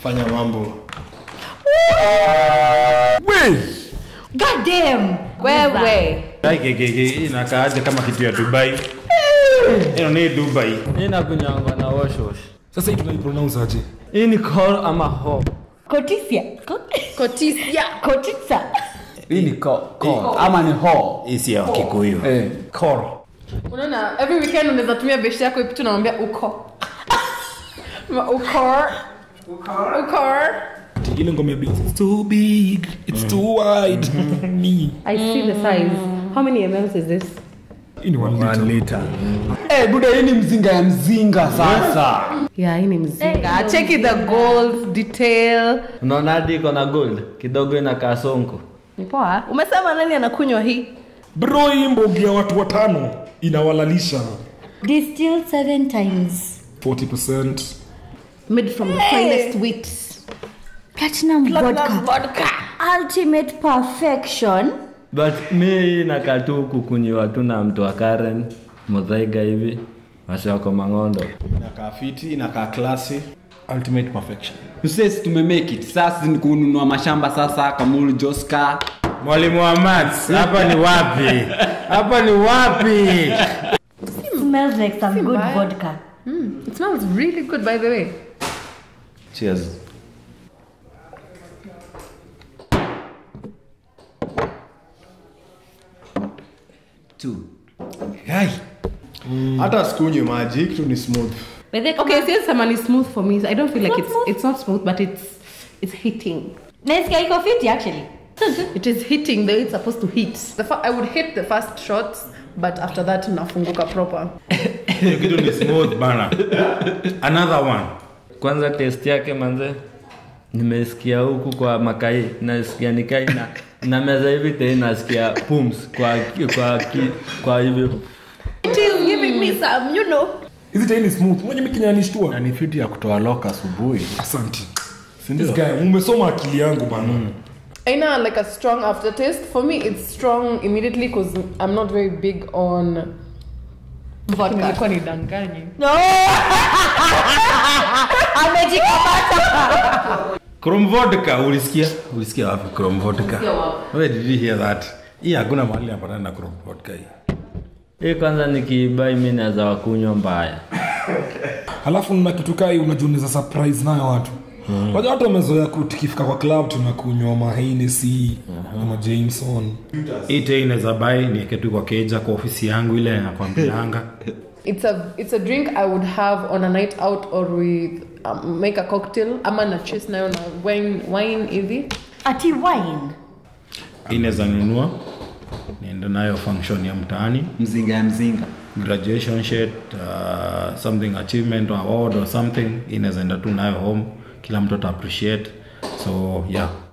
fanya mambo God damn. wewe Ai, ke- ke- ke, hii inakaaje kama kitu ya dubai Hino ni dubai hii nakunywangwa na washwash sasa hii tunaipronounce aje hii ni call ama ho Kotisia. Ko- kotisia Kotisa. hii ni ko, ko ama ni ho hii si ya kikuyu eh. koro unaona every weekend unaweza tumia beshi yako ipitu namwambia uko Ma- ukor ukor ile ngoma ya Beyonce, it's too big it's too wide me I see the size. How many mls is this? hii ni one liter Eh, buda hii ni mzinga ya mzinga sasa Yeah, hii ni mzinga. cheki the goals detail unaona hadi iko na gold kidogo inakaa sonko Ni poa. umesema nani anakunywa hii bro hii mbogi ya watu watano inawalalisha Distilled seven times. 40% Made from the finest wheat. Platinum, vodka. Ultimate perfection. but mi inakaa tu kukunyiwa tu na mtu wa karen mudhaiga hivi wasi wako mang'ondo inakaa fiti inakaa klasi ultimate perfection sisi tumemake it sasa ni kununua mashamba sasa kamulu joska mwalimu wa maths hapa ni wapi hapa ni wapi Smells like some good bad. vodka. it smells really good by the way cheers Guy. hata sikunywi maji kitu ni smooth But they okay since someone is smooth for me i don't feel like it's it's not smooth but it's it's hitting Nasikia iko fiti actually. it is hitting the way it's supposed to hit the fir- i would hit the first shots but after that nafunguka proper hiyo kitu ni smooth bana another one kwanza test yake manze nimesikia huku kwa makai nasikia nikai na na meza hivi tei nasikia pums kwa kwa ki, kwa hivyo it is giving me some you know hizi tai ni smooth mwenye mikinyanishtua na ni fiti ya kutoa loka asubuhi asanti This guy, umesoma akili yangu bana aina like a strong aftertaste for me it's strong immediately because i'm not very big on vodka nilikuwa nidanganye chrome vodka ulisikia ulisikia wapi chrome vodka where did you hear that hii hakuna mahali napatana na chrome vodka hii hii kwanza nikiibai mi naweza wakunywa mbaya halafu na kitu kai unajuniza surprise nayo watu waja watu wamezoea ku- tukifika kwa club tunakunywa mahenesi ama jameson hii tei inaweza bai nieke tu kwa keja kwa ofisi yangu ile nakwambianga it's a it's a drink i would have on a night out or with um, make a cocktail ama na chase nayo na wine wine hivi Ati wine. hii inaweza nunua niende nayo function ya mtaani mzinga ya mzinga graduation shirt uh, something achievement or award or something inaweza enda tu nayo home kila mtu ata appreciate so yeah